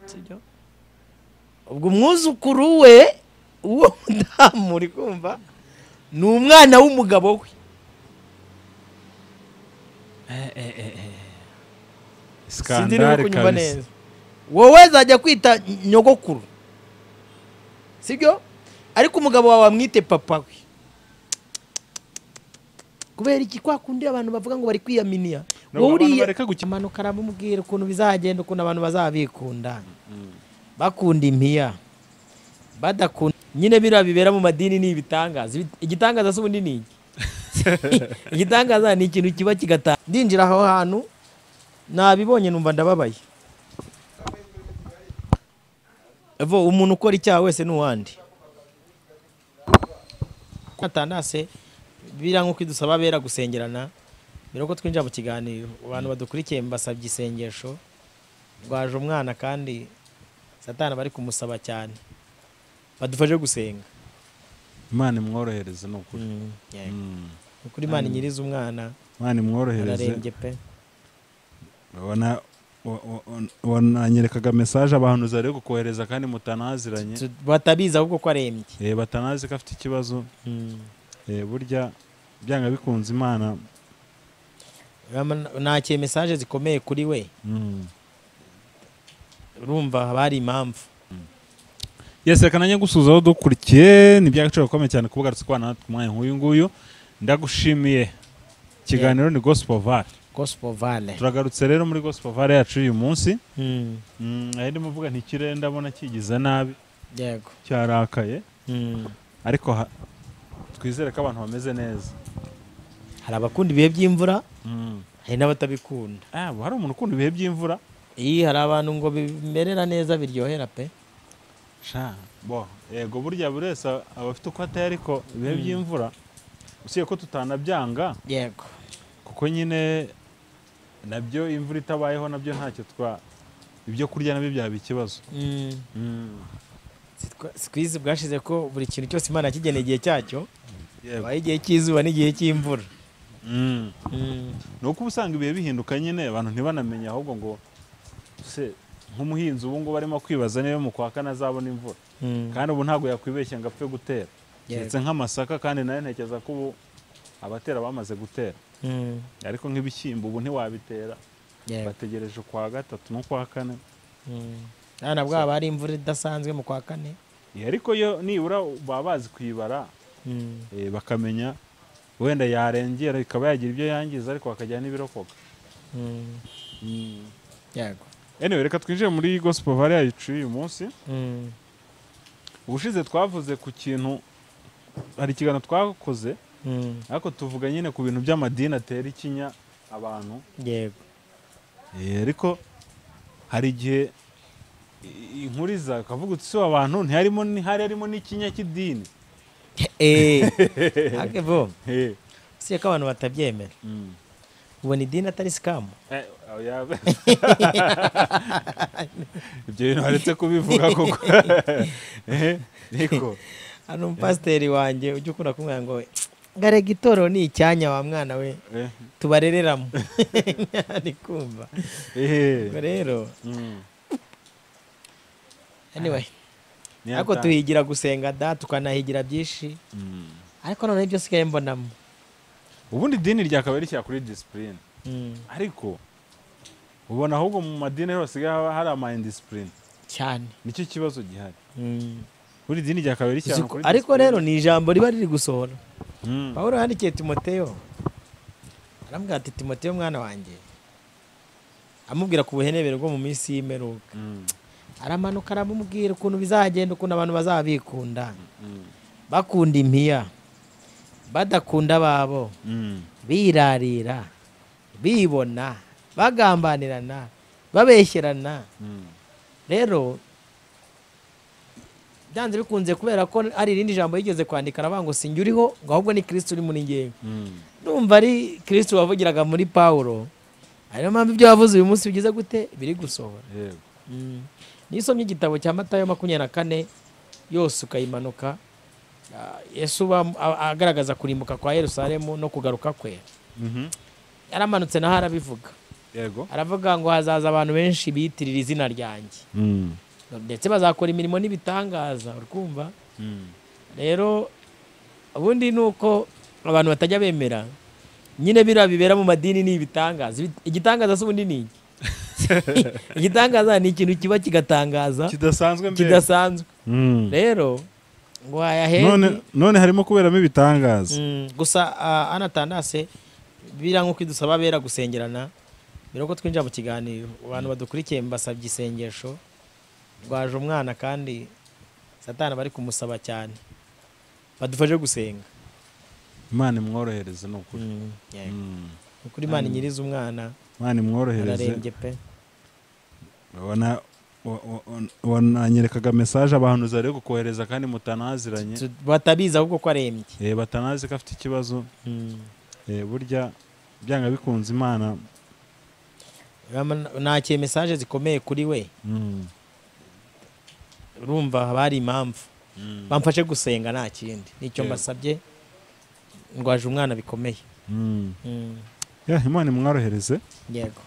sibyo ubwo umwuzukuru we uwo mudamu uri kumva ni umwana w'umugabo we sindi sikandare kunyumva kabisa neza wowe zajya kwita nyogokuru sibyo ariko umugabo wawe wamwite papa we kubera iki kwa kundi abantu bavuga ngo bari kwiyaminiya Ntabwo wowe abantu uriya bareka gukina. amanuka aramubwira ukuntu bizagenda ukuntu abantu bazabikunda bakunda impiya badakunda nyine biriya bibera mu madini ni ibitangaza Ibi- igitangaza si ubundi ni iki igitangaza ni ikintu kiba kigataha ndinjira aho hantu nabibonye numva ndababaye Evo, umuntu ukora icyaha wese ni uwandi atanase biriya nk'uko idusaba bera gusengerana mbere yuko twinjira mu kiganiro abantu badukurikiye mbasabye isengesho rwaje umwana kandi satana bari kumusaba cyane badufashe gusenga imana imworohereze ni ukuri Yeah. Mm. ni ukuri imana nyiriza umwana imana imworohereze ararembye pe Ubona- wa- wa- wa- wananyerekaga mesaje abantu zari kukohereza kandi mutanaziranye Tu- batabizi ahubwo ko arembye Eh, batanazi ko afite ikibazo Mm. Eh, burya byanga bikunze imana Rama- nakiye mesaje zikomeye kuri we Mm. urumva haba hari impamvu yes reka nanjye gusuhuza aho dukurikiye ni iby'agaciro gakomeye cyane kuba ugarutse kubana natwe umwanya nk'uyu nguyu ndagushimiye ikiganiro ni gospel vale gospel vale turagarutse rero muri gospel vale yacu uyu munsi Mm. Mm, aho ndimo mvuga ntikire ndabona kigize nabi yego cyarakaye Mm. ariko ha- twizere ko abantu bameze neza hari abakunda ibihe by'imvura Mm. hari n'abatabikunda Ah, hari umuntu ukunda ibihe by'imvura iyi hari abantu ngo bimerera neza biryohera pe Sha, bo yego burya buri wese aba afite uko ateye ariko ibihe by'imvura usibye ko tutanabyanga yego kuko nyine nabyo imvura itabayeho nabyo ntacyo twa ibyo kurya nabyo byaba ikibazo Mm. sikwizi bwashize ko buri kintu cyose imana yakigeneye igihe cyacyo Yego. habaye igihe cy'izuba n'igihe cy'imvura Mm. ni uko uba usanga ibihe bihinduka nyine abantu ntibanamenye ahubwo ngo se nk'umuhinzi ubu ngubu arimo kwibaza niba mu kwa kane azabona imvura Mm. kandi ubu ntabwo yakwibeshya ngo apfe gutera ndetse nk'amasaka kandi nayo ntekereza ko ubu abatera bamaze gutera Mm. ariko nk'ibishyimbo ubu ntiwabitera Yego. bategereje ukwa gatatu n'ukwa kane Mm. Aha nabwo haba hari imvura idasanzwe mu kwa kane Eh, ariko yo nibura baba bazi kuyibara Mm. eh, bakamenya wenda yarengera ikaba yagira ibyo yangiza ariko bakajyana n'ibirokoka Mm. Yego. anyway reka twinjire muri gospel valley yacu uyu munsi Mm. ubushize twavuze ku kintu hari ikiganiro twakoze Mm. ariko tuvuga nyine ku bintu by'amadini atera ikinya abantu Yego. Eh, ariko hari igihe i- inkuru iza ukavuga uti siwe abantu ntiharimo ni- hari harimo n'ikinya cy'idini Eh. Akevo. Eh, Si ko abantu batabyemera. mm. Ubona idini atari scam. Eh, oya. ibyo bintu waretse kubivuga koko Eh, niko Hano umupasiteri wanjye ujya ukunda kumwira ngo garega itorero ni icyanya wa mwana we Eh, tubarereramo ari kumva eh, ubwo rero mm. anyway Ni ariko ata- tuhigira gusenga da tukanahigira byinshi Mm. ariko noneho ibyo sigaye mbonamo ubundi idini ryakabaye rishyira kuri disipurine Mm, ariko ubona ahubwo mu madini hose haba hari ama indisipurine cyane nicyo kibazo gihari Mm. buri dini ryakabaye rishyira Uzi ko- kuri ariko discipline. rero ni ijambo riba riri gusohora Mm. pawulo yandikiye timoteyo aramubwira ati timoteyo mwana wanjye amubwira ku buhenebere bwo mu minsi y'imperuka Mm. aramanuka aramubwira ukuntu bizagenda ukuntu abantu bazabikunda Mm. bakunda impiya badakunda ababo Mm. birarira bibona bagambanirana babeshyerana Mm. rero byanze bikunze kubera ko ari irindi jambo yigeze kwandika aravuga ngo sinjye uriho ngo ahubwo ni kirisiti uri muri ngewe Mm. numva ari kirisiti wavugiraga muri pawulo ari nayo mpamvu ibyo wavuze uyu munsi bigize gute biri gusohora Yego. Mm. nisomye igitabo cya matayo makumyabiri na kane yose ukayimanuka ah, yesu uba a- agaragaza kurimbuka kwa yerusalemu no kugaruka kwe Mhm. yaramanutse naho arabivuga yego aravuga ngo hazaza abantu benshi biyitirira izina ryanjye Mm. ndetse bazakora imirimo n'ibitangaza urumva Mm. rero ubundi ni uko abantu batajya bemera nyine biriya bibera mu madini ni ibitangaza Ibi- igitangaza si ubundi ni iki igitangaza ni ikintu kiba kigatangaza kidasanzwe mbere kidasanzwe Mm. rero ngo hayahenge none none harimo kuberamo ibitangaza Mm, gusa ah, anatandase biriya nk'uko idusaba abera gusengerana mbere yuko twinjira mu kiganiro abantu badukurikiye mbasabye isengesho rwaje umwana kandi satana bari kumusaba cyane badufashe gusenga imana imworohereze ni ukuri Mm, yego. Mm. ni ukuri imana inyiriza umwana imana imworohereze ararembye pe Wana- wa- wa- wananyerekaga mesaje abantu zari kukohereza kandi mutanaziranye Tu- batabizi ahubwo ko arembye Eh, batanazi ko afite ikibazo Mm. Eh, burya byanga bikunze imana Rama- nakiye mesaje zikomeye kuri we Mm. urumva haba hari impamvu Mm. bamfashe gusenga nta kindi nicyo Yego. mbasabye ndwaje umwana bikomeye Mm. Mm, Yeah, imana imworohereze yego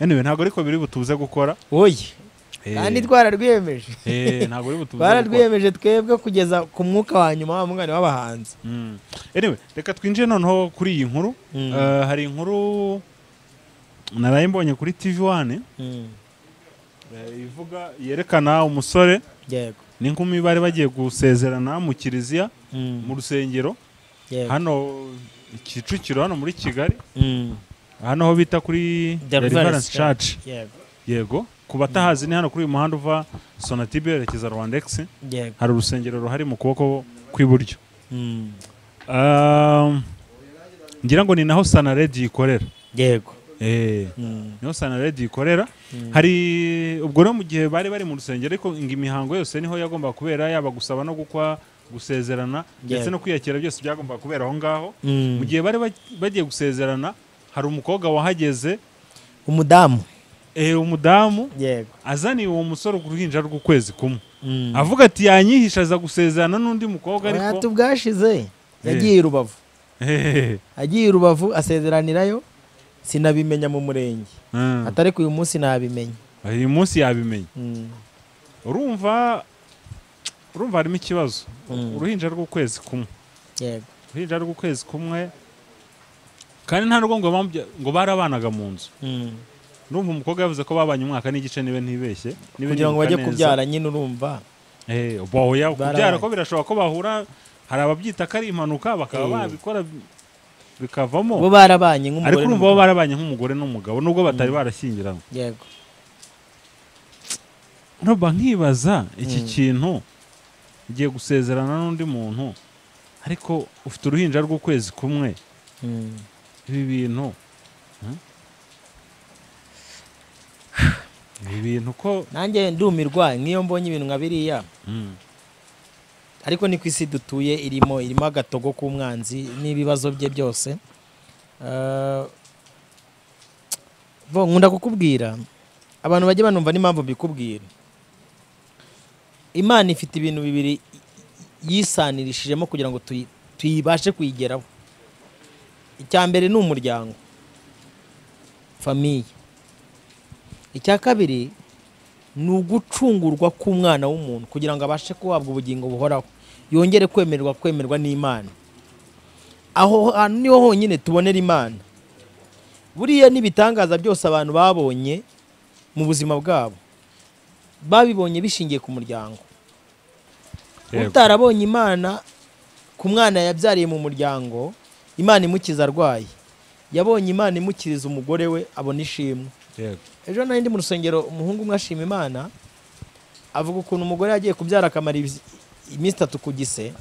anyway ntabwo ariko biri butuze gukora oye Eh, kandi twararwiyemeje eh, ntabwo biri butuze gukora twararwiyemeje twebwe kugeza ku mwuka wa nyuma wa mwanya w'abahanzi Mm. anyway reka twinjire noneho kuri iyi nkuru Mm. Eh, hari inkuru naraye mbonye kuri tv wane Mm, eh, ivuga yerekana umusore yego n'inkumi bari bagiye gusezerana mu kiliziya Mm, mu rusengero yego hano kicukiro hano muri kigali Mm, hano aho bita kuri deliverance church yego yego ku batahazi ni hano kuri uyu muhanda uva sonatube yerekeza rwandex yego hari urusengero ruhari mu kuboko kw'iburyo Mm, Um, ngira ngo ni naho sanaredi ikorera yego Eh, Mm, niho sanaredi ikorera hari ubwo rero mu gihe bari bari mu rusengero ariko ngo imihango yose niho yagombaga kubera yaba gusaba no gukwa gusezerana ndetse Yego. no kwiyakira byose byagombaga kubera aho ngaho mm. mu gihe bari baj- bagiye gusezerana hari umukobwa wahageze umudamu eh, umudamu yego azaniye uwo musore uruhinja rw'ukwezi kumwe Mm. avuga ati yanyihisha aza gusezerana n'undi mukobwa Oya, ariko tubwashize yagiye i rubavu Hehehe. agiye i rubavu asezeranirayo sinabimenya mu murenge Mm. atari ko uyu munsi nabimenya uyu munsi yabimenya Mm, urumva urumva harimo ikibazo uruhinja rw'ukwezi kumwe yego uruhinja rw'ukwezi kumwe kandi nta nubwo ngo bambya- ngo barabanaga mu nzu Mm. urumva umukobwa yavuze ko babanye umwaka n'igice niba ntibeshye niba kugira ngo nibuka bajye neza. kubyara nyine urumva Eh, bahuya kubyara Barabanye. ko birashoboka ko bahura hari ababyita ko ari impanuka bakaba Eh. babikora bikavamo bo barabanye nk'umugore ariko urumva bo n'umugabo. barabanye nk'umugore n'umugabo nubwo batari barashyingiranywe yego ntuba nkibaza iki Mm. kintu ugiye gusezerana n'undi muntu ariko ufite uruhinja rw'ukwezi kumwe Mm. ibi bintu hmm? ibi bintu ko nanjye ndumirwa nk'iyo mbonye ibintu nka biriya Mm. ariko ni ku isi dutuye irimo irimo agatogo k'umwanzi n'ibibazo bye byose Eh, bo nkunda kukubwira abantu bajye banumva n'impamvu mbikubwira imana ifite ibintu bibiri yisanirishijemo kugira ngo tuyi- tuyibashe kuyigeraho icya mbere ni umuryango famiye icya kabiri ni ugucungurwa k'umwana w'umuntu kugira ngo abashe guhabwa ubugingo buhoraho yongere kwemererwa kwemerwa n'imana aho hantu niho honyine tubonera imana buriya n'ibitangaza byose abantu babonye mu buzima bwabo babibonye bishingiye ku muryango Yego. utarabonye imana ku mwana yabyariye mu muryango imana imukiza arwaye yabonye imana imukiriza umugore we abona ishimwe Yego. ejo nari ndi mu rusengero umuhungu umwe ashima imana avuga ukuntu umugore yagiye kubyara akamara ibizi- iminsi itatu ku gise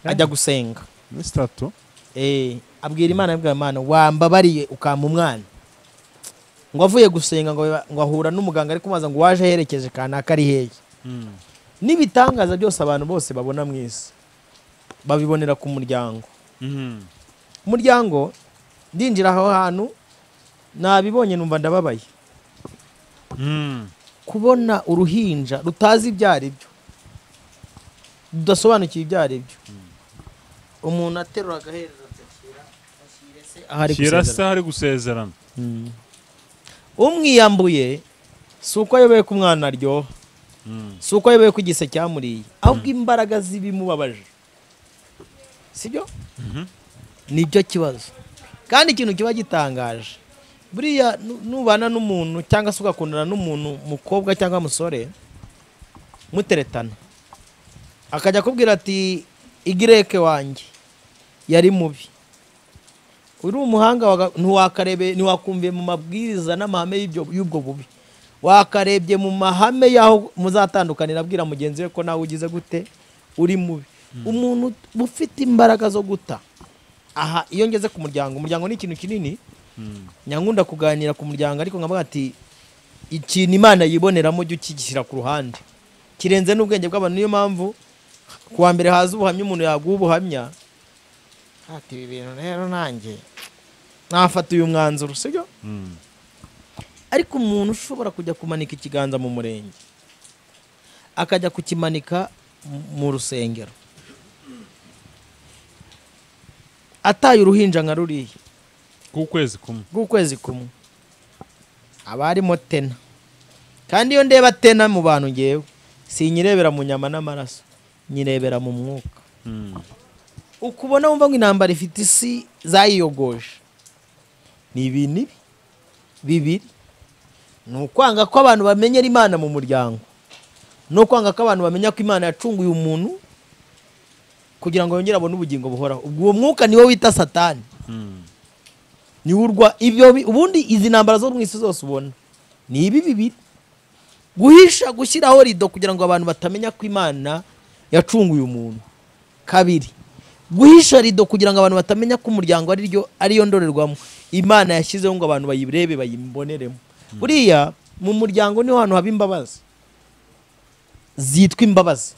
ajya gusenga Iminsi itatu Eh, abwira imana abwira imana wambabariye ukampa umwana ngo avuye gusenga ngo ngo ahura n'umuganga ari kumubaza ngo waje aherekeje kanaka ari hehe Mm. n'ibitangaza byose abantu bose babona mu isi babibonera ku muryango Mm. umuryango ndinjira aho hantu nabibonye numva ndababaye Mm. kubona uruhinja rutazi ibyo ari byo rudasobanukiwe ibyo ari byo umuntu aterura agahereza agashyira se ahari kera gusezerana se hari gusezerana Mm. umwiyambuye si uko ayoboye ko umwana aryoha Mm. si uko ayoboye ko igise cyamuriye ahubwo imbaraga z'ibimubabaje sibyo Mhm. nibyo kibazo kandi ikintu kiba gitangaje buriya nu- nubana n'umuntu cyangwa se ugakundana n'umuntu mukobwa cyangwa musore muteretana akajya akubwira ati igireke wanjye yari mubi uri umuhanga waga- ntiwakarebe ntiwakumviye mu mabwiriza n'amahame y'ibyo- y'ubwo bubi wakarebye mu mahame y'aho muzatandukanira abwira mugenzi we ko nawe ugize gute uri mubi umuntu ufite imbaraga zo guta aha iyo ngeze ku muryango umuryango ni ikintu kinini Mm. nyankunda kuganira ku muryango ariko nkavuga ati ikintu imana yiboneramo jya ukigishyira ku ruhande kirenze n'ubwenge bw'abantu niyo mpamvu ku wa mbere haza ubuhamya umuntu yaguha ubuhamya ati ibi bintu rero nanjye nafata uyu mwanzuro sibyo Mm. ariko umuntu ushobora kujya kumanika ikiganza mu murenge akajya kukimanika mu- mu rusengero ataye uruhinja nka ruriya k'ukwezi kumwe rw'ukwezi kumwe haba harimo tena kandi iyo ndeba tena mu bantu ngewe sinyirebera mu nyama n'amaraso nyirebera mu mwuka Mm. ukubona wumva ngo intambara ifite isi zayiyogoje ni ibintu ibi bibiri ni ukwanga ko abantu bamenyera imana mu muryango ni ukwanga ko abantu bamenya ko imana yacunguye umuntu kugira ngo yongere abone ubugingo buhoraho ubwo uwo mwuka niwo wita satani Mm. niwe urwa ibyo bi- ubundi izi ntambara zo mu isi zose ubona ni ibi bibiri guhisha gushyiraho rido kugira ngo abantu batamenya ko imana yacunguye umuntu kabiri guhisha rido kugira ngo abantu batamenya ko umuryango ari ryo ariyo ndorerwamo imana yashyizeho ngo abantu bayirebe bayiboneremo buriya mu muryango niho hantu haba imbabazi zitwa imbabazi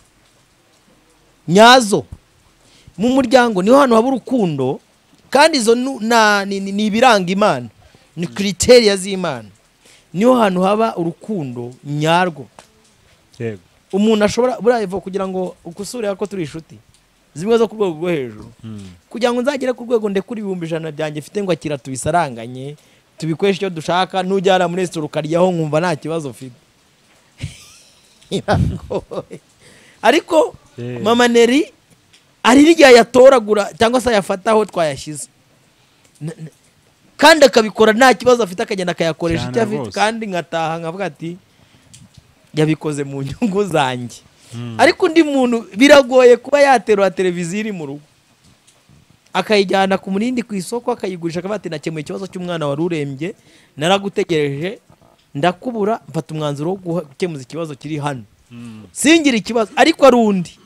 nyazo mu muryango niho hantu haba urukundo kandi izo nu- na- ni ni- ni ibiranga imana ni kiriteriya z'imana niho hantu haba urukundo nyarwo yego umuntu ashobora buriya Eva, kugira ngo ukusure ko turi inshuti zimwe zo ku rwego rwo hejuru Mm. kugira ngo nzagere ku rwego ndekure ibihumbi ijana byanjye mfite ngo akira tubisaranganye tubikoreshe icyo dushaka nujyana muri resitora ukaryaho nkumva nta kibazo ufite Biragoye. ariko Eh. mama neri hari n'igihe ayatoragura cyangwa se ayafata aho twayashyize N- n- kandi akabikora nta kibazo afite akagenda akayakoresha Cyane icyo afite rwose. kandi nkataha nkavuga ati yabikoze mu nyungu zanjye Mm. ariko undi muntu biragoye kuba yaterura televiziyo iri mu rugo akayijyana ku murindi ku isoko akayigurisha akavuga ati nakemuye ikibazo cy'umwana wari urembye naragutegereje ndakubura mfata umwanzuro wo guha- gukemuza ikibazo kiri hano Mm. singire ikibazo ariko ari undi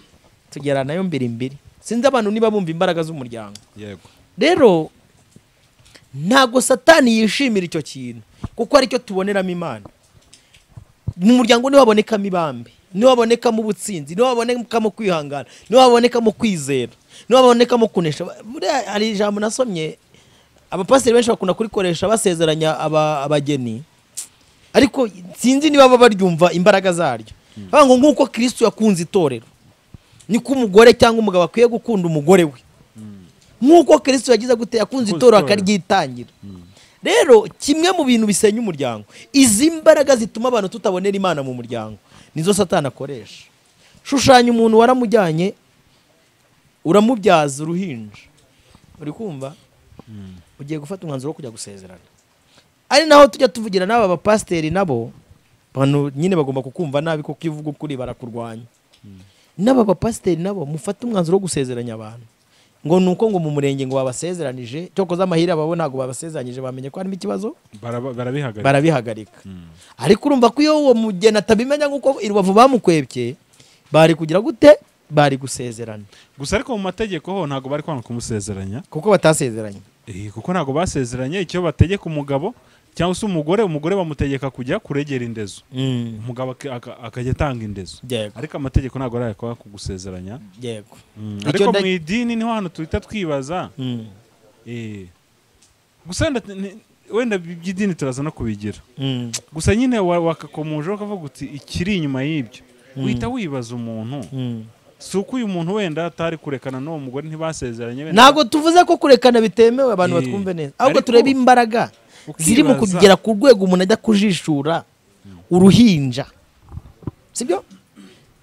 tugera nayo mbiri mbiri sinzi abantu niba bumva imbaraga z'umuryango yego rero ntabwo satani yishimira icyo kintu kuko aricyo tuboneramo imana mu muryango niho habonekamo ibambe niho habonekamo ubutsinzi niho habonekamo kwihangana niho habonekamo kwizera niho habonekamo kunesha Buriya hari ijambo nasomye abapasiteri benshi bakunda kurikoresha basezeranya aba- abageni ariko sinzi niba baba baryumva imbaraga zaryo bavuga ngo nk'uko kirisitu yakunze itorero niko umugore cyangwa umugabo akwiye gukunda umugore we nk'uko kirisitu yagize gute yakunze Yakunze itorero itorero. akaryitangira rero kimwe mu bintu bisenya umuryango izi mbaraga zituma abantu tutabonera imana mu muryango nizo satani akoresha shushanya umuntu waramujyanye uramubyaza uruhinja uri kumva Mm. ugiye gufata umwanzuro wo kujya gusezerana ari naho tujya tuvugira n'aba bapasiteri nabo bantu nyine bagomba kukumva nabi kuko iyo uvuga ukuri barakurwanya n'aba bapasiteri nabo mufate umwanzuro wo gusezeranya abantu ngo ni uko ngo mu murenge ngo babasezeranije cyokoza amahirwe babo ntabwo babasezeranyije bamenye ko harimo ikibazo Baraba- barabihagarika barabihagarika Mm. ariko urumva ko iyo uwo mugeni atabimenya nk'uko i rubavu bamukwebye bari kugira gute bari gusezerana gusa ariko mu mategeko ho ntabwo bari kwanga kumusezeranya kuko batasezeranye Eh, kuko ntabwo basezeranye icyo bategeka umugabo cyangwa se umugore umugore bamutegeka kujya kuregera indezo umugabo ak- aka- akajya atanga indezo yego ariko amategeko ntabwo arayakora kugusezeranya yego Mm, Icyo ariko nda- mu idini niho hantu tuhita twibaza Mm. Eh. gusa wenda- ni- wenda iby'idini turaza no kubigira Mm. gusa nyine wa- wakakomojeho ukavuga uti ikiri inyuma y'ibyo uhita wibaza umuntu Mm. si uko uyu muntu wenda atari kurekana n'uwo mugore ntibasezeranye wenda- ntabwo tuvuze ko kurekana bitemewe abantu Eh, batwumve neza ahubwo ariko- turebe imbaraga Ukibaza- ziri mu kugera ku rwego umuntu ajya kujishura uruhinja sibyo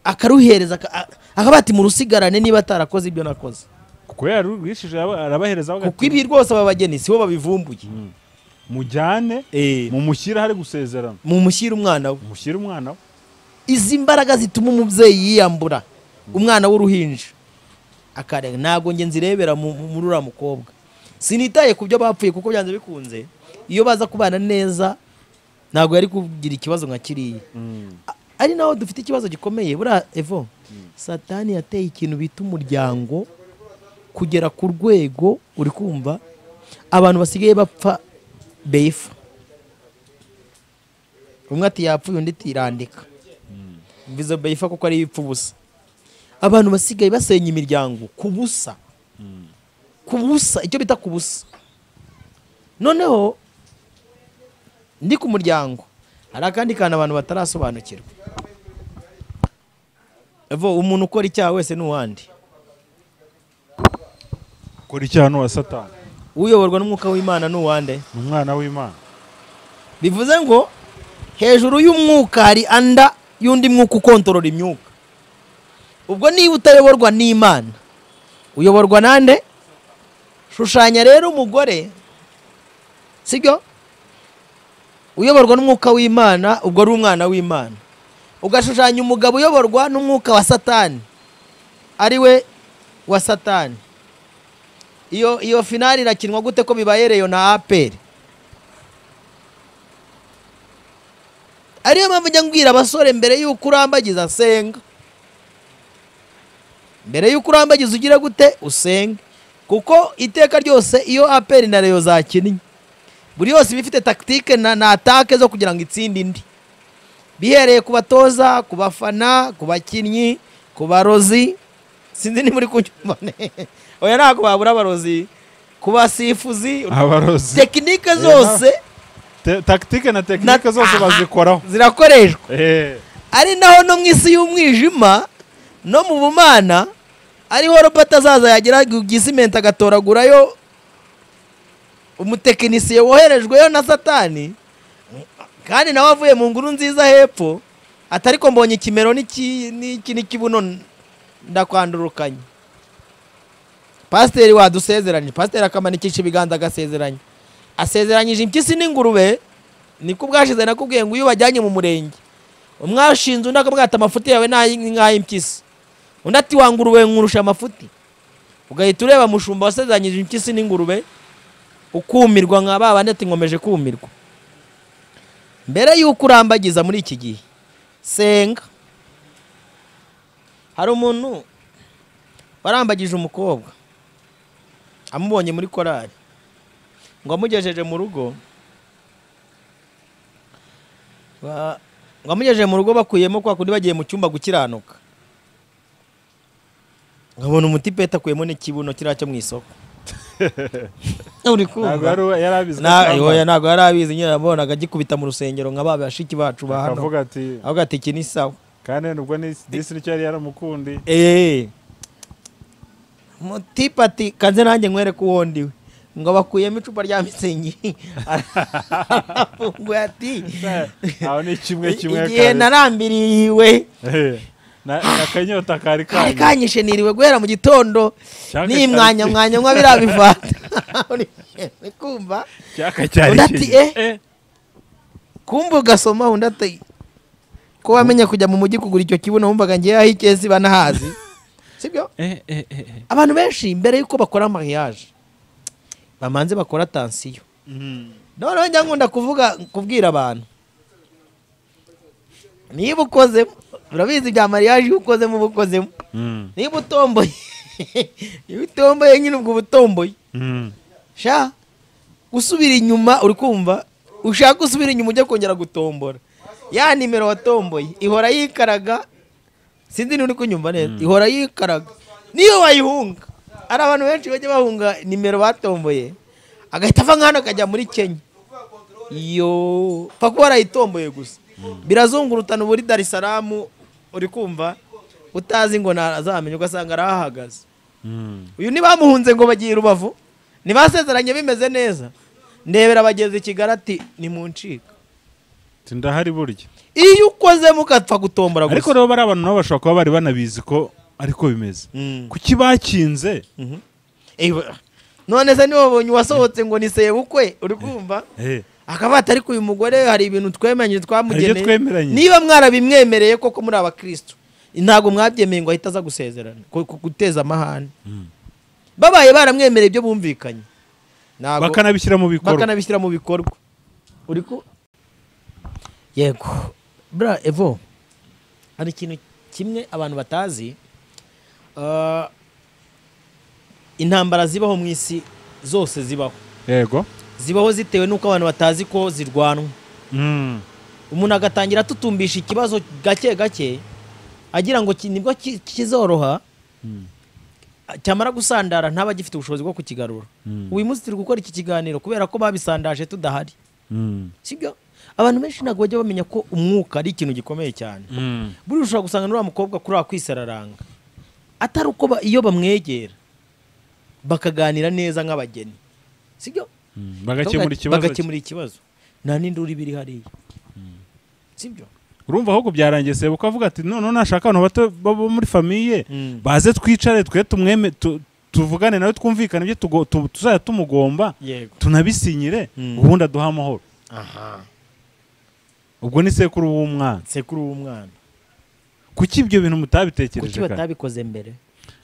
akaruhereza aka- a- akavuga ati murusigarane niba atarakoze ibyo nakoze kuko yarurwishije araba- arabahereza avuga kuko ati, ibi rwose aba bageni sibo babivumbuye mujyane mumushyire ahari gusezerana mumushyire umwana we mushyire umwana we izi mbaraga zituma umubyeyi yiyambura umwana w'uruhinja akarega ntabwo njye nzirebera mu- mu- muri uriya mukobwa sinitaye ku byo bapfuye kuko byanze bikunze iyo baza kubana neza ntabwo yari kugira ikibazo nka kiriya A- ari naho dufite ikibazo gikomeye buriya evo satani yateye ikintu bita umuryango kugera ku rwego uri kumva abantu basigaye bapfa beyifa umwe ati yapfuye undi ati irandika bizo beyifa kuko ari ipfa ubusa abantu basigaye basenya imiryango ku busa ku busa icyo bita ku busa noneho ndi ku muryango hari akandi kantu abantu batarasobanukirwa Evo, umuntu ukora icyaha wese ni uwandi kora icyaha n'uwa satani uyoborwa n'umwuka w'imana ni uwande ni umwana w'imana bivuze ngo hejuru y'umwuka hari anda y'undi mwuka ukontorora imyuka ubwo niba utayoborwa n'imana uyoborwa nande shushanya rero umugore sibyo uyoborwa n'umwuka w'imana ubwo ari umwana w'imana ugashushanya umugabo uyoborwa n'umwuka wa satani ari we wa satani iyo iyo finali irakinwa gute ko bibaye reyo na aperi ariyo mpamvu njya mbwira abasore mbere y'uko urambagiza senga mbere y'uko urambagiza ugira gute usenge kuko iteka ryose iyo aperi na reyo zakinnye buri yose iba ifite takitike na, na atake zo kugira ngo itsinde indi bihereye ku batoza ku bafana ku bakinnyi ku barozi sinzi ni muri kunyumva neza oya ntabwo babura abarozi ku basifuzi abarozi tekinike zose Te- takitike na tekinike zose bazikoraho zirakoreshwa Eh, ari naho no mu isi y'umwijima no mu bumana ariho robert azaza yagera ku gisimenti agatoragurayo umutekinisiye woherejweyo na satani kandi nawe avuye mu nguru nziza hepfo atari ko mbonye ikimero n'iki- n'iki n'ikibuno ndakwandurukanye pasiteri wadusezeranije pasiteri akamanikisha ibiganza agasezeranya asezeranyije impyisi n'ingurube niko ubwashize nakubwiye ngo iyo ubajyanye mu murenge umwashinze undi akabwira ati amafuti yawe ni nk'ay'impyisi undi ati wa ngurube nkurusha amafuti ugahita ureba mushumba wasezeranyije impyisi n'ingurube ukumirwa nka ba bandi ati nkomeje kumirwa mbere y'uko urambagiza muri iki gihe senga hari umuntu warambagije umukobwa amubonye muri korari ngo amugejeje mu rugo ba- ngo amugejeje mu rugo bakuyemo kwa kundi bagiye mu cyumba gukiranuka nkabona umutipeti akuyemo n'ikibuno kiriya cyo mu isoko uri ntabwo kumva yari uwe- yari abizi ko Na- oya, atambara. ntabwo yari abizi nyine nabonaga agikubita mu rusengero nka ba bashiki bacu ba hano akavuga ati avuga ati iki ni sawa kandi nubwo ni- disi nicyo yari yaramukundiye eee mutipe ati kanze nanjye nkwereke uwo ndiwe ngo bakuyemo icupa rya mitsingi arafunguye ati aho ni kimwe kimwe igihe kabiri. narambiriwe Eh, na- akanyota kari kari kanyu kanyishe niriwe guhera mu gitondo Cyaka ni cyari mwanya ki- mwanya nkwa biriya bivata uri kumva cyaka cyari Undi ati, iki? eh. Eh, kumva ugasoma undi ati ko wamenya kujya mu mujyi kugura icyo kibuno wumvaga ngewe aho ikesi banahazi sibyo eh, eh, eh, eh. abantu benshi mbere y'uko bakora mariage bamanze bakora tansiyo Mm. noneho njya nkunda kuvuga kubwira abantu niba ukozemo urabizi bya mariage iyo ukozemo uba ukozemo Mm. niba utomboye niba utomboye nyine ubwo uba utomboye Mm. sha usubira inyuma uri kumva ushaka usubira inyuma ujya kongera gutombora ya nimero watomboye ihora yikaraga sinzi niba uri kunyumva neza ihora yikaraga niyo wayihunga hari abantu benshi bajya bahunga nimero batomboye agahita ava nk'ahantu akajya muri kenya iyo pfa kuba warayitomboye gusa birazungurutana uba uri darisaramu uri kumva utazi ngo ntazamenya ugasanga arahahagaze Mm. uyu ntibamuhunze ngo bagiye i rubavu ntibasezeranye bimeze neza ndebera bageze i kigali ati ni mu ncika Ati, ndahari burya iyo ukozemo ugapfa gutombora gusa ariko rero bari abantu nabo bashobora kuba bari banabizi ko ariko bimeze Mm. kuki bakinze Eh, ba- none se niba wabonye uwasohotse ngo ni sebukwe uri kumva Eh, akaba ariko uyu mugore hari ibintu twemeranye Hari ibyo twamugeneye twemeranye. niba mwarabimwemereye koko muri abakirisitu ntabwo mwabyemeye ngo ahite aza gusezerana ku- ku- guteza amahane Mm. babaye baramwemereye ibyo bumvikanye Ntabwo- bakanabishyira mu bikorwa bakanabishyira mu bikorwa uri ku yego bra evo hari ikintu kimwe abantu batazi Ah, intambara zibaho mu isi zose zibaho yego zibaho zitewe n'uko abantu batazi ko zirwanwa Mm. umuntu agatangira atutumbisha ikibazo gake gake agira ngo ki- nibwo ki- kizoroha Mm. cyamara gusandara ntaba agifite ubushobozi bwo kukigarura Mm. uyu munsi turi gukora iki kiganiro kubera ko babisandaje tudahari Mm. sibyo abantu benshi ntabwo bajya bamenya ko umwuka ari ikintu gikomeye cyane Mm. buriya ushobora gusanga n'uriya mukobwa kuri akwisararanga atari uko ba- iyo bamwegera bakaganira neza nk'abageni sibyo Mm. bagakemura ikibazo bagakemura ikibazo nta n'induru iba iri hariya sibyo urumva ahubwo byarangiye sebuka avuga ati noneho nashaka abantu bato bo bo muri famiye Mm. baze twicare twe tumweme tu- tuvugane nawe twumvikane ibyo tugo- tu- tuzajya tumugomba yego tunabisinyire Mm. ubundi aduhe amahoro aha ubwo ni sekuru w'umwana sekuru w'umwana kuki ibyo bintu kuki mutabitekereje kare? batabikoze mbere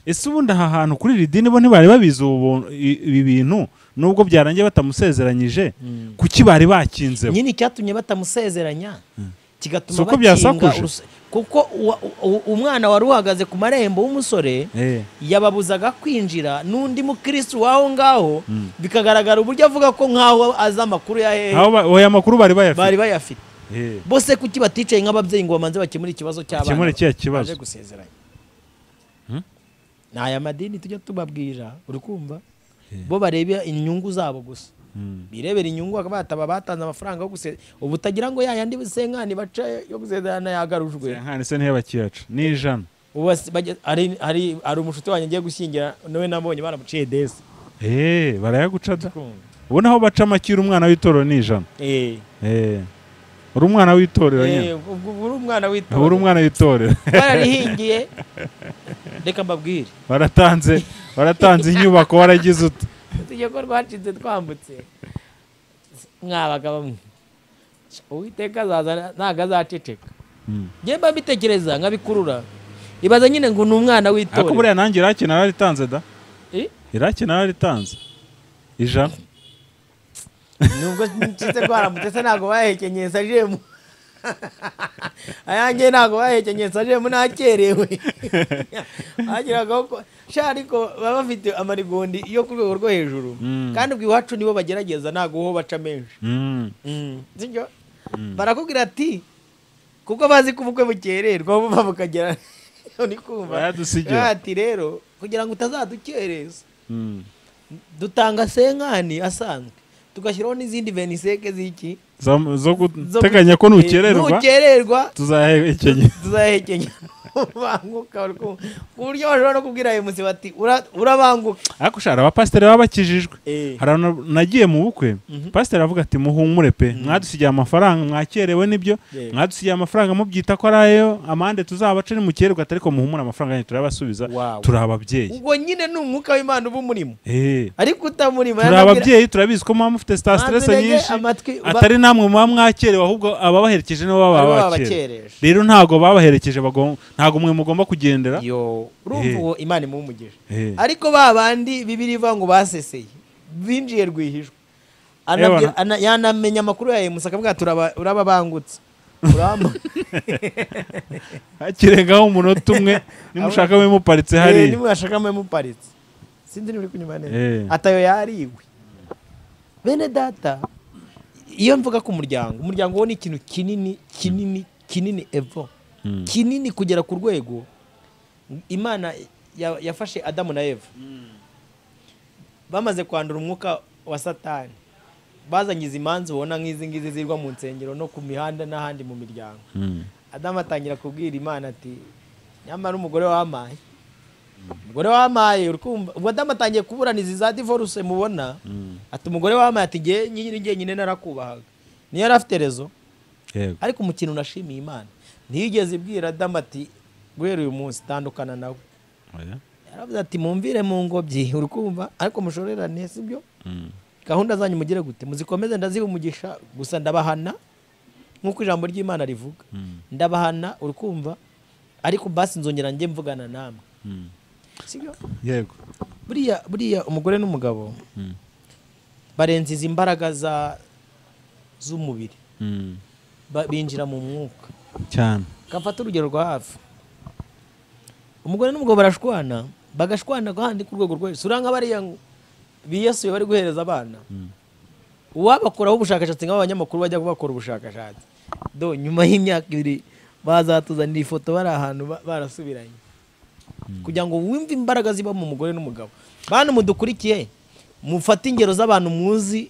ese ubundi aha hantu kuri iri dini bo ntibari babizi ubu buntu- i- ibi bintu nubwo byarangiye batamusezeranyije Mm. kuki bari bakinze bo? nyine icyatumye batamusezeranya kigatuma Si uko bakinga byasakuje? uruse- kuko uwa- u- u- umwana wari uhagaze ku marembo w'umusore Eh, yababuzaga kwinjira n'undi mukirisitu waho ngaho Mm. bikagaragara uburyo avuga ko nk'aho azi amakuru ya hehe aho ba- aya makuru bari bari bayafite bayafite Eh, bose kuki baticaye nk'ababyeyi ngo bamanze bakemure ikibazo cy'abana bakemure kiriya baje kibazo gusezeranya Hmm? ni aya madini tujya tubabwira uri kumva bo bareba inyungu zabo gusa Mm. birebera inyungu bakaba bataba batanze amafaranga yo gusezerana ubu utagira ngo ya yandi senkani baca yo gusezerana yagarujwe Senkani se niyo bakiyaca ni ijana ubu basi bage- hari- hari hari umushuti wanjye ngiye gushyingira nawe nabonye baramuciye desi Eh, barayaguca da ubona aho baca amakira umwana w'itorero ni ijana Eh, Eh, uri umwana w'itorero eh, nyine ubwo uba uri umwana w'itora uri umwana w'itorero bararihingiye reka mbabwire baratanze baratanze inyubako waragize uti tujye ko rwacitse twambutse mwabaga bamwe uwiteka azaza ntabwo azaceceka Mm. njye mba mbitekereza nkabikurura ibaza nyine ngo ni umwana ariko w'itora buriya nanjye iraki nararitanze da Eh? iraki nararitanze ijana nubwo nshize rwaramutse se ntabwo bahekenyeye sajemu ayanjye ntabwo bahekenyeye sajemu nakerewe bagiragaho ko sha ariko baba bafite amarigundi yo ku rwego rwo hejuru Mm. kandi ubwo iwacu nibo bagerageza ntabwo ho baca menshi Mm. sibyo barakubwira ati kuko bazi ko ubukwe bukererwa buva bukagera uri kumva Bayadusigira. Baravuga ati rero kugira ngo utazadukereza Mm. dutanga senkani asanzwe tugashyiraho n'izindi veniseke z'iki Zo- zo zo- guteganya ko nukererwa nukererwa tuzahekenya tuzahekenya banguka bari ku- ku buryo bashobora no kubwira ayo musi bati "Ura- urabanguka ariko ushaka abapasiteri baba bakijijwe Eh. hari abantu nagiye mu bukwe pasiteri avuga ati muhumure pe mwadusigiye amafaranga mwakerewe n'ibyo Yego. mwadusigiye amafaranga mubyita ko ari ayo amande tuzabaca ni mukererwa atari ko muhumure amafaranga yanyu turabasubiza Wow. turi ababyeyi ubwo nyine ni umwuka w'imana uba umurimo Eh. ariko utamurimo turi yanabwira- ababyeyi turabizi ko muba mufite sita Mwanze stress intege, nyinshi amatwi ba- atari namwe muba mwakerewe ahubwo ababaherekeje nibo Aribo baba babakereje. babakereje rero ntabwo babaherekeje bagom- ntabwo mwe mugomba kugendera yo urumva Eh. uwo imana imuhumugeje Eh. ariko ba bandi bibiri iva ngo baseseye binjiye rwihishwa Ewana. Anabwira- ana- yanamenya amakuru ya emusi akavuga ati "Uraba- urababangutse uramba hakirengaho umunota umwe nimushaka mube muparitse Eh, hariya nimwe yashakamo yamuparitse sinzi niba uri kunyuma Eh. neza atayo yariwe bene data iyo mvuga ku muryango umuryango wo ni ikintu kinini kinini kinini evo Mm. kinini kugera ku rwego imana ya- yafashe adamu na eva bamaze kwandura umwuka wa satani bazanye izi manza ubona nk'izi ngizi zirwa mu nsengero no ku mihanda n'ahandi mu miryango Mm. adamu atangira kubwira imana ati nyamara umugore wamaye umugore wamaye uri kumva ubwo adamu atangiye kuburaniza za divorce mubona Mm. ati umugore wamaye ati ngewe nyine ngewe nyine narakubahaga niyo yari afite rezo yego ariko umukino unashimiye imana ntiyigeze ibwira adamu ati guhera uyu munsi tandukana nawe oya yaravuze ati mumvire mu ngobyi uri kumva ariko mushorerane sibyo Mm. gahunda zanyu mugire gute muzikomeze ndaziha umugisha gusa ndabahana nk'uko ijambo ry'imana rivuga Mm. ndabahana uri kumva ariko basi nzongera njye mvugana namwe Mm. sibyo yego buriya buriya umugore n'umugabo Mm. barenza izi mbaraga za z'umubiri Mm. Ba- binjira mu mwuka cyane kamfata urugero rwa hafi umugore n'umugabo barashwana bagashwana kandi ku rwego rwo hejuru uranga bariya ngo biyasuye bari guhereza abana Mm. uwabakoraho ubushakashatsi nk'abanyamakuru bajya kubakora ubushakashatsi do nyuma y'imyaka ibiri bazatuzanira ifoto bari ahantu ba- barasubiranye kugira ngo wumve imbaraga ziba mu mugore n'umugabo bantu mudukurikiye mufate ingero z'abantu muzi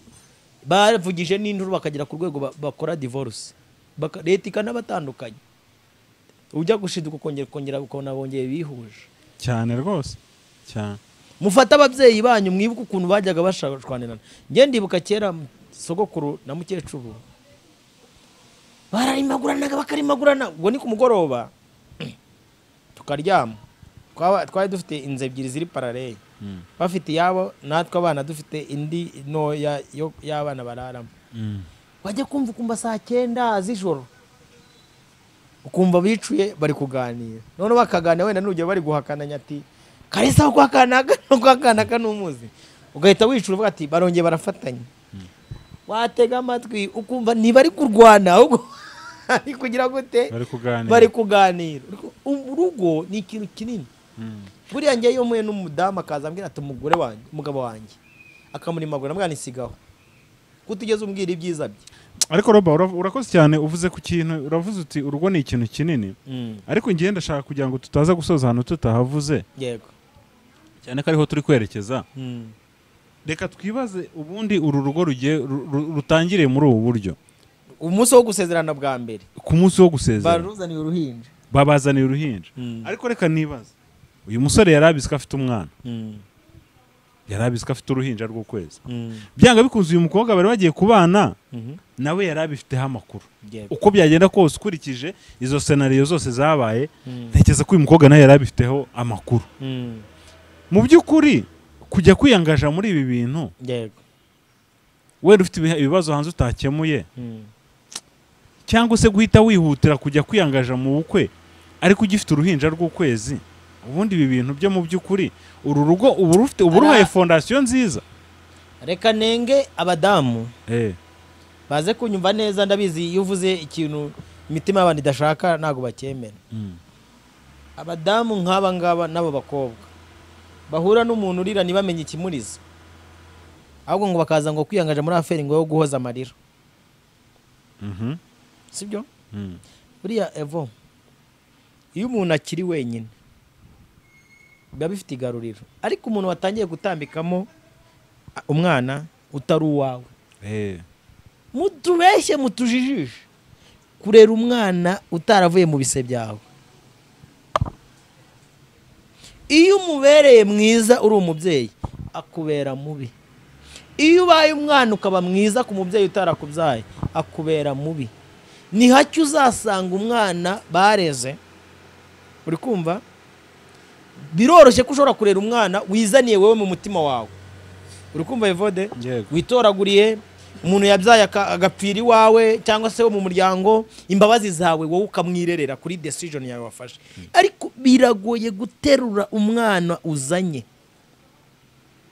bavugije n'induru bakagera ku rwego ba- bakora divorce Baka- leta ikanabatandukanya ujya gushinzwe kongera kongera ukabona bongeye bihuje cyane rwose cyane mufate ababyeyi banyu mwibuke ukuntu bajyaga bashwanirana njye ndibuka kera sogokuru na mukecuru bararimaguranaga bakarimagurana ubwo ni ku mugoroba tukaryama Twaba- twari dufite inzu ebyiri ziri parareye Mm. bafite iyabo natwe abana dufite indi ntoya yo- y'abana bararamo Mm. wajya kumva ukumva saa cyenda z'ijoro ukumva bicuye bari kuganira noneho bakaganira wenda nugera bari guhakana nyati karisa aho guhakana aka no guhakana aka n'umuzi ugahita wicura uvuga ati barongeye barafatanya watega amatwi ukumva ntibari kurwana ahubwo ari kugira gute bari kuganira bari kuganira urugo ni ikintu kinini Mm. buriya njyewe iyo mpuye n'umudamu akaza ambwira ati umugore wanjye umugabo wanjye akamurimagura mwana isigaho kutugeze umbwira ibyiza bye ariko roba ura- urakoze cyane uvuze ku kintu uravuze uti urugo ni ikintu kinini ariko ngiye ndashaka kugira ngo tutaza gusoza ahantu tutahavuze yego cyane ko ariho turi kwerekeza reka twibaze ubundi uru rugo rugiye ru- ru- rutangiriye muri ubu buryo umunsi wo gusezerana bwa mbere ku munsi wo gusezera baruzaniye uruhinja babazaniye uruhinja ariko reka nibaze uyu musore yari abizi ko afite umwana yari abizi ko afite uruhinja rw'ukwezi byanga bikunze uyu mukobwa bari bagiye kubana nawe yari abifiteho amakuru yego uko byagenda kose ukurikije izo senariyo zose zabaye ntekereza ko uyu mukobwa nawe yari abifiteho amakuru mu by'ukuri kujya kwiyangaja muri ibi bintu yego wenda ufite ibihe- ibibazo hanze utakemuye cyangwa se guhita wihutira kujya kwiyangaja mu bukwe ariko ugifite uruhinja rw'ukwezi ubundi ibi bintu byo mu by'ukuri uru rugo uba rufite uba Ara- ruhaye fondasiyo nziza reka nenge abadamu Eh, baze kunyumva neza ndabizi iyo uvuze ikintu imitima y'abantu idashaka ntabwo bacyemera mm, abadamu nk'aba ngaba n'abo bakobwa bahura n'umuntu urira ntibamenye ikimuriza ahubwo ngo bakaza ngo kwiyangaje muri aferi ngo yo guhoza amarira mhm, sibyo mm, buriya evo iyo umuntu akiri wenyine biba bifite igaruriro ariko umuntu watangiye gutambikamo a- umwana utari uwawe eh, mutubeshye mutujijishe kurera umwana utaravuye mu bise byawe iyo umubereye mwiza uri umubyeyi akubera mubi iyo ubaye umwana ukaba mwiza ku mubyeyi utarakubyaye akubera mubi ni hake uzasanga umwana bareze uri kumva biroroshye ko ushobora kurera umwana wizaniye wowe mu mutima wawe uri kumva evode Yego. witoraguriye umuntu yabyaye aka- agapfira iwawe cyangwa se wo mu muryango imbabazi zawe wowe ukamwirerera kuri decision yawe wafashe ariko biragoye guterura umwana uzanye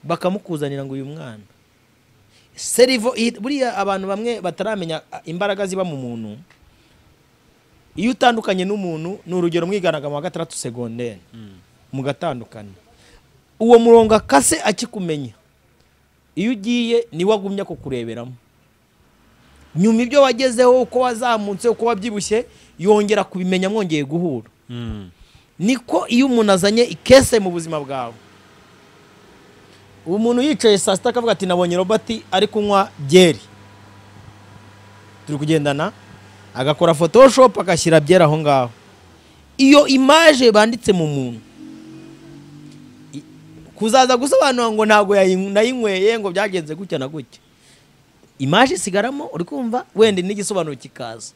bakamukuzanira ngo uyu mwana serivo i- buriya abantu bamwe bataramenya a, imbaraga ziba mu muntu iyo utandukanye n'umuntu ni urugero mwigaragamo wa gatandatu segonderi mm, mugatandukana uwo murongo akase akikumenya iyo ugiye niwe agumya kukureberamo nyuma ibyo wagezeho uko wazamutse uko wabyibushye yongera kubimenya mwongeye guhura mm, niko iyo umuntu azanye ikese mu buzima bwawe umuntu yicaye saa sita akavuga ati nabonye robert ari kunywa byeri turi kugendana agakora photoshop agashyira byeri aho ngaho iyo imaje banditse mu muntu i- kuzaza gusobanura ngo ntabwo yayinw- nayinyweye ngo byagenze gutya na gutya imaje isigaramo uri kumva wenda n'igisobanuro kikaza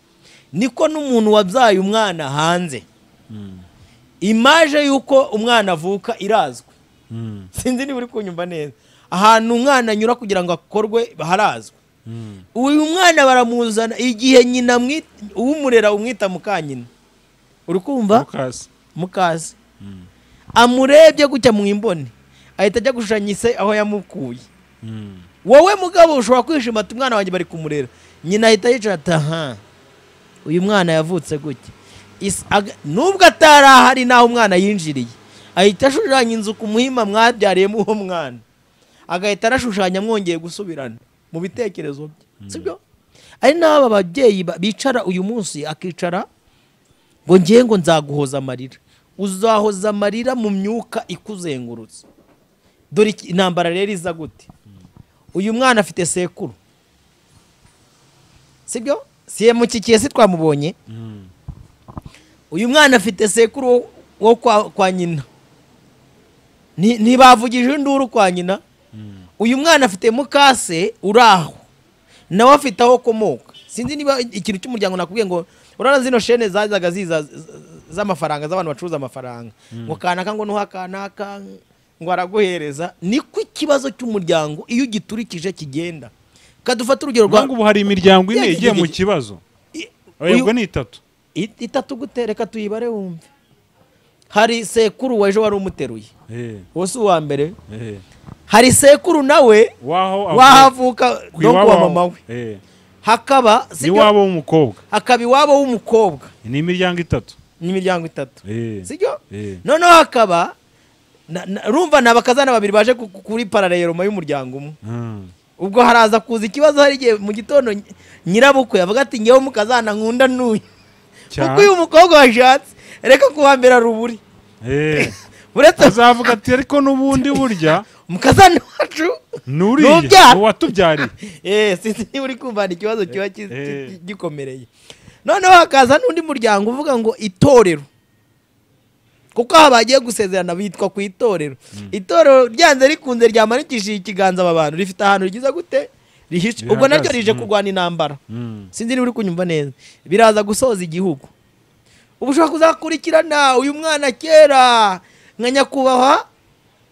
niko n'umuntu wabyaye umwana hanze imaje y'uko umwana avuka irazwi Mm, sinzi niba uri kunyumva neza ahantu umwana anyura kugira ngo akorwe harazwi mm, uyu mwana baramuzana igihe nyina amwi- uwumurera umwita mukanyina uri kumva Lucas. mukazi Mm, amurebye gutya mu imboni ahita ajya gushushanya ise aho yamukuye mm, wowe mugabo ushobora kwishima ati umwana wanjye bari kumurera nyina ahita yicara ati aha uyu mwana yavutse gutya Is- aga- nubwo atari ahari n'aho umwana yinjiriye ahita ashushanya inzu ku muhima mwabyariyemo uwo mwana agahita arashushanya mwongeye gusubirana mu bitekerezo bye sibyo ari n'aba babyeyi ba- bicara uyu munsi akicara ngo ngiye ngo nzaguhoza amarira uzahoza amarira mu myuka ikuzengurutse dore iki- intambara rero iza gute uyu mwana afite sekuru sibyo siye mukikiye si twamubonye mm, uyu mwana afite sekuru wo- wo kwa, kwa nyina Ni- ntibavugije induru kwa nyina mm. uyu mwana afite mukase uri aho nawe afite aho akomoka sinzi niba ikintu cy'umuryango nakubwiye ngo urabona zino shene zazaga ziza z- z- z'amafaranga z'abantu bacuruza amafaranga ngo kanaka ngo nuha kanaka ngo araguhereza niko ikibazo cy'umuryango iyo ugiturikije kigenda kadufata urugero rwa Nangu ubu hari imiryango ine Yeah, igiye mu yeah, kibazo I- uyu- yabwo ni itatu it- itatu gute reka tuyibare wumve hari sekuru wa ejo wari umuteruye Eh, wowe si uwa mbere eh. hari sekuru nawe waho wahavuka ku no iwabo kuwa mama we eh, hakaba sibyo? n'iwabo w'umukobwa hakaba iwabo w'umukobwa ni imiryango itatu n'imiryango itatu Eh, sibyo eh. noneho hakaba na- na- urumva ni abakazana babiri baje ku- ku- kuri parareyeroma y'umuryango umwe Mm, ubwo haraza kuza ikibazo hari igihe mu gitondo ny- nyirabukwe avuga ati ngewe mukazana nkunda n'uyu Cyane. kuko uyu mukobwa washatse reka kuhambira ruburi eh. uretse azavuga ati ariko n'ubundi burya mukazana wacu nuriya Nubyara. ni uwatubyariye Eh, sinzi niba uri kumva hari ikibazo kiba ki- Eh. ki- gikomereye noneho hakaza n'undi muryango uvuga ngo itorero kuko aha bagiye gusezerana bitwa ku itorero itorero ryanze rikunze ryamanikishije ikiganza aba bantu rifite ahantu rigize gute rihishe ubwo naryo Rihagaze, rije mm. kurwana intambara Mm, sinzi niba uri kunyumva neza biraza gusoza igihugu ubu ushobora kuzakurikirana uyu mwana kera nka nyakubahwa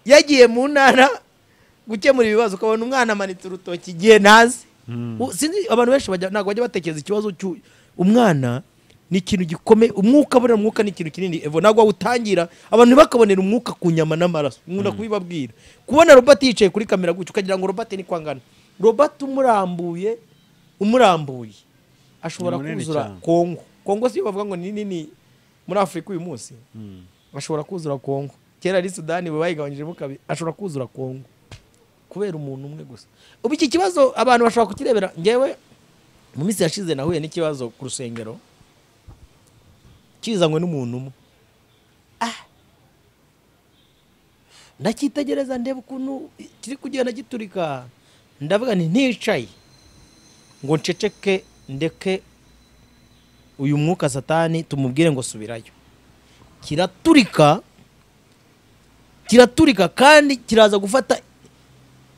yagiye mu ntara gukemura ibibazo ukabona umwana amanitse urutoki igihe ntazi mm, U- sinzi abantu benshi bajya- ntabwo bajya batekereza ikibazo cy'u- umwana ni ikintu gikomeye umwuka burera umwuka ni ikintu kinini evo ntabwo wawutangira abantu ntibakabonera umwuka ku nyama n'amaraso nkunda kubibabwira kubona robert yicaye kuri kamera gutya ukagira ngo robert ni kwangana robert umurambuye umurambuye ashobora Ni munini kuzura cyane. kongo kongo siyo bavuga ngo ni nini muri afurika uyu munsi mm. ashobora kuzura kongo kera ari sudani bo bayigabanyijemo kabiri ashobora kuzura kongo kubera umuntu umwe gusa ubu iki kibazo abantu bashobora kukirebera ngewe mu minsi yashize nahuye n'ikibazo ku rusengero kizanywe n'umuntu umwe Ah! ndacyitegereza ndeba ukuntu kiri kugenda giturika ndavuga nti nticaye ngo nceceke ndeke uyu mwuka satani tumubwire ngo subirayo kiraturika kiraturika kandi kiraza gufata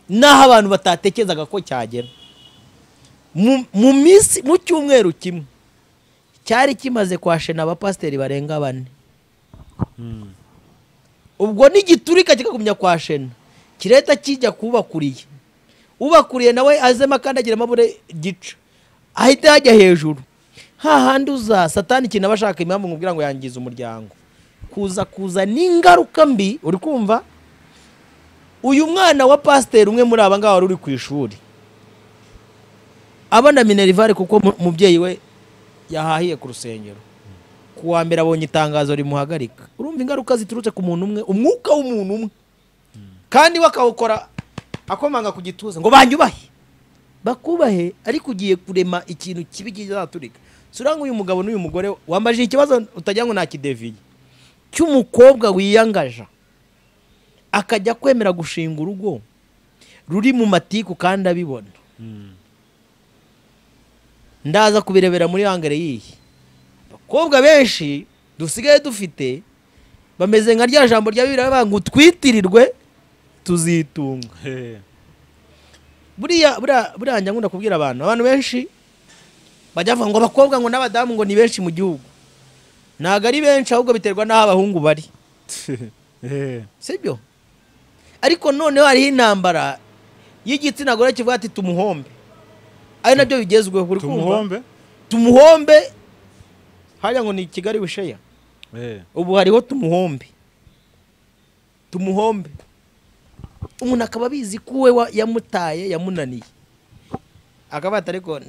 n'aho abantu batatekerezaga ko cyagera mu mu minsi mu cyumweru kimwe cyari kimaze kwashena abapasiteri barenga bane Mm. ubwo n'igiturika kikagumya kwa shena kireta kijya kubakuriye ubakuriye nawe azemo akandagiramo bure gica ahita yajya hejuru hahandi uza satani ikintu aba ashaka impamvu nkubwira ngo yangiza umuryango kuza kuza n'ingaruka mbi uri kumva uyu mwana wa pasiteri umwe muri aba ngaba wari uri ku ishuri abana minerivare kuko mu- umubyeyi we yahahiye ku rusengero ku wa mbere abonye itangazo rimuhagarika urumva ingaruka ziturutse ku muntu umwe umwuka w'umuntu umwe kandi we akawukora akomanga ku gituza ngo banyubahe bakubahe ariko ugiye kurema ikintu kibi kizaturika si uranga uyu mugabo n'uyu mugore wambajije ikibazo utagira ngo ntakideviye cy'umukobwa wiyangaja akajya kwemera gushinga urugo ruri mu matiku kandi abibona Mm. ndaza kubirebera muri hangare yihe abakobwa benshi dusigaye dufite bameze nka rya jambo rya bibiri baravuga ngo twitirirwe tuzitunga He. buriya buriya buriya njya nkunda kubwira abantu abantu benshi bajya bavuga ngo abakobwa ngo n'abadamu ngo ni benshi mu gihugu ntabwo ari benshi ahubwo biterwa n'aho abahungu bari He. sibyo ariko noneho hariho intambara y'igitsina gore kivuga ati tumuhombe ari nabyo bigezweho uri kumva tumuhombe tumuhombe hariya ngo ni kigali wisheya He. ubu hariho tumuhombe tumuhombe umuntu akaba abizi ko uwe wa- yamutaye yamunaniye akaba ati ariko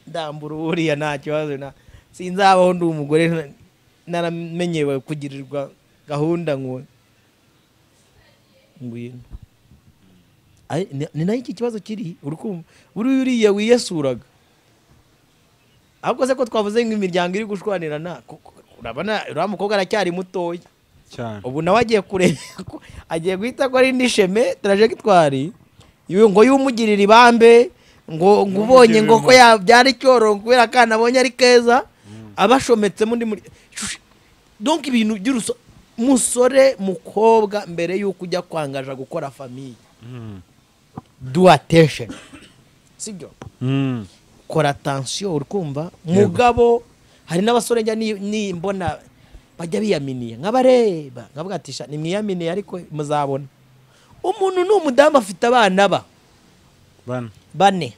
ndambura uriya nta kibazo na sinzabaho ndi umugore na- naramenyewe kugirirwa gahunda ngo ngwino Ari- ni- ni nayo iki kibazo kiri uri kumva buriya uriya wiyesuraga ahubwo se ko twavuze nk'imiryango iri gushwanirana kuko urabona uriya mukobwa aracyari mutoya cyane ubu nawe agiye kureba ko agiye guhita ko ari n'isheme tarajegitwari Yu- ngo yumugirire ibambe ngo ngo ubonye ngo ko yabyara icyororo kubera akana abonye ari keza aba ashometsemo undi muri Shush! donc ibintu by'uruso musore mukobwa mbere y'uko ujya kwangaja gukora famiye Mm. do attention sibyo Mm. kora atansiyo uri kumva mugabo hari n'abasore njya ni- nimbona bajya biyaminiye nk'abareba nkavuga ati "Sha, nimwiyaminiye ariko muzabona umuntu ni umudamu afite abana ba bane bane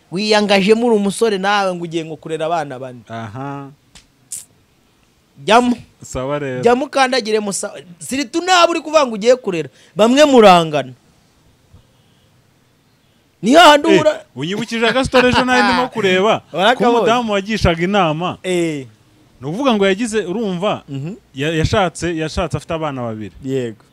wiyangajemo uri umusore nawe ngo ugiye ngo kurera abana bane aha jyamo sawa rero jyamo ukandagire musa siritu nawe uri kuvuga ngo ugiye kurera bamwe murangana ni hahandi Eh, uhura unyibukije agasitore ejo nawe ndimo kureba ko Warakabonye. umudamu wagishaga inama eee ni ukuvuga ngo yagize urumva ya- yashatse yashatse afite abana babiri yego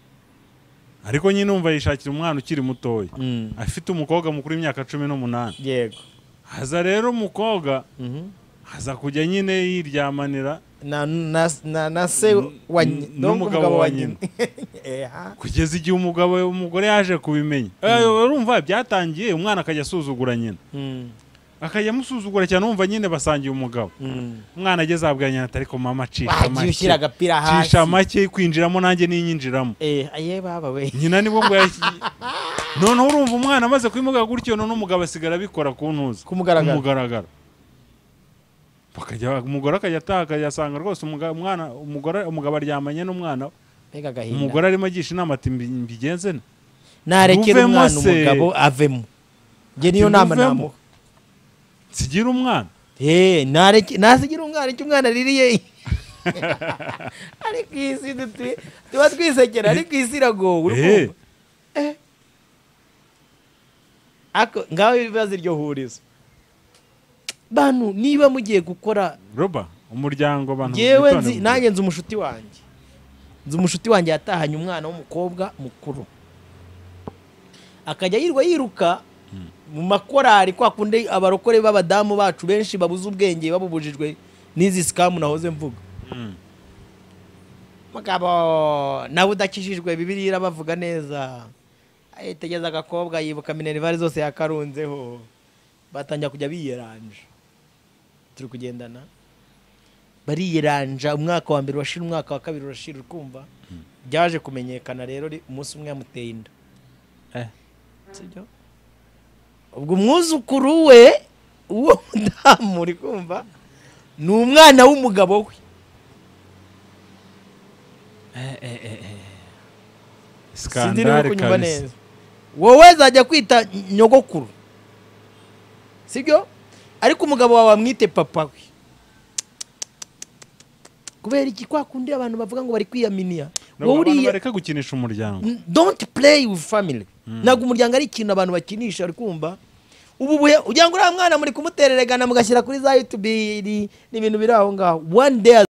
ariko nyine umva yishakira umwana ukiri mutoya Mm. afite umukobwa mukuru w'imyaka cumi n'umunani yego haza rero umukobwa Mhm. haza kujya nyine yiryamanira na na na, na se wa nyi- N- donc n'umugabo umugabo wa wa nyina. Eha. kugeza igihe umugabo umugore yaje kubimenya Eh, urumva byatangiye umwana akajya asuzugura nyina akajya amusuzugura cyane umva nyine basangiye umugabo umwana ageze ahabwa nyina ati ariko mama cisha wagiye ushyira make agapira hasi cisha make kwinjiramo nanjye ninyinjiramo eh aye baba we nyina nibwo ngo yashyi- noneho urumva umwana amaze kubimugaga gutyo noneho umugabo asigara abikora ku ntuza Kumugaragaro. kumugaragaro bakajya umugore akajya ataha akajya asanga rwose umuga- umwana umugore umugabo aryamanye n'umwana we. mbega agahinda umugore arimo agisha inama ati "Mbi- mbigenze nte?" narekera muvemo umwana se. umugabo avemo nge niyo Ati, nama "Muvemo." namuha nsigira umwana eh nareke nasigira umwana icyo umwana aririye ariko iyi si dutuye tuba twisekera ariko iyi si iragowe uri Eh. kumva Eh. ako ngaho ibibazo iryo hurizo bantu niba mugiye gukora roba umuryango abantu ngewe bitone nzi mu- nanjye nzi umushuti wanjye nzi umushuti wanjye yatahanye umwana w'umukobwa mukuru akajya yirirwa yiruka mu makorari kwa kundi abarokore b'abadamu bacu benshi babuze ubwenge babubujijwe n'izi sikamu nahoze mvuga Mm. mugabo nawe udakijijwe bibiri irabavuga neza yitegereza agakobwa yibuka minerivare zose yakarunzeho batangira kujya biyeranja turi kugendana bariyeranja umwaka wa mbere urashira umwaka wa kabiri urashira ukumva byaje kumenyekana rero ri- umunsi umwe yamuteye inda Eh. sibyo ubwo umwuzukuru we uwo mudamu uri kumva ni umwana w'umugabo we sinzi niba Skandale uri kunyumva kabisa. neza wowe zajya kwita nyogokuru sibyo ariko umugabo wawe wamwite papa we kubera iki kwa kundi abantu bavuga ngo bari kwiyaminiya Ntabwo wowe abantu uriya bareka gukinisha umuryango don't play with family ntabwo umuryango ari ikintu abantu bakinisha uri kumva ubu buhe ugira ngo uriya mwana muri kumutereregana mugashyira kuri za yutubiri n'ibintu biri aho ngaho one day